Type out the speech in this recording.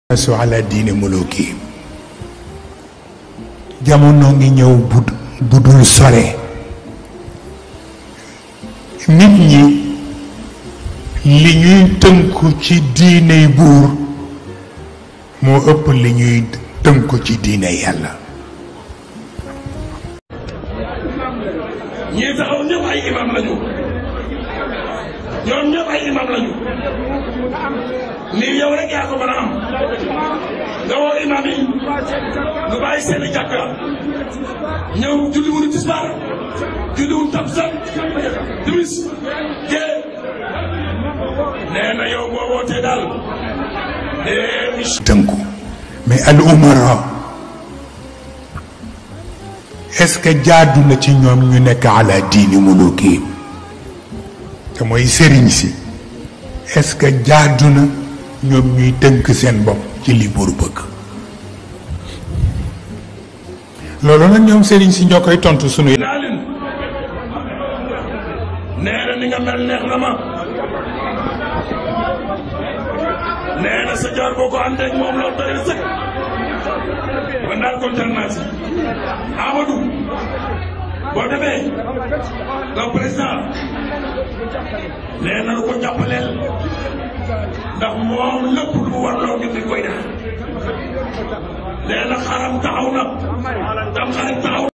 su ala diine muluki jamono ngi ñëw bu bu dul sore nit ñi li ñuy tënku ci diiney buur moo ëpp li ñuy tënku ci diine yàlla ñii taxaw ñëpp ay imam lañu ñoom ñëpp ay imam lañu nii yow rek yaa ko mën a am nga woo imam yi nga bàyyi seen i jàkka ñëw julli wuñu tisbaar julli wuñu takkusaan timis gee nee na yow boo wootee daal nee tënku mais al umara est-ce que jaadu na ci ñoom ñu nekk ala diini muluki te mooy sëriñ si est-ce que jaadu na ñoom ñuy tënk seen bopp ci li buur bëgg loolu nag ñoom sëriñ si ñoo koy tontu sunu naa leen nee na ni nga mel neex na ma nee na sa jaar boo ko àndeeg moom loolu doy na sëkk man daal kontaan naa si Amadou boo demee nga président nee na lu ko jàppaleel ndax moom lépp lu mu war loo ngi koy def nee na xaram taxaw na tam xaram taxaw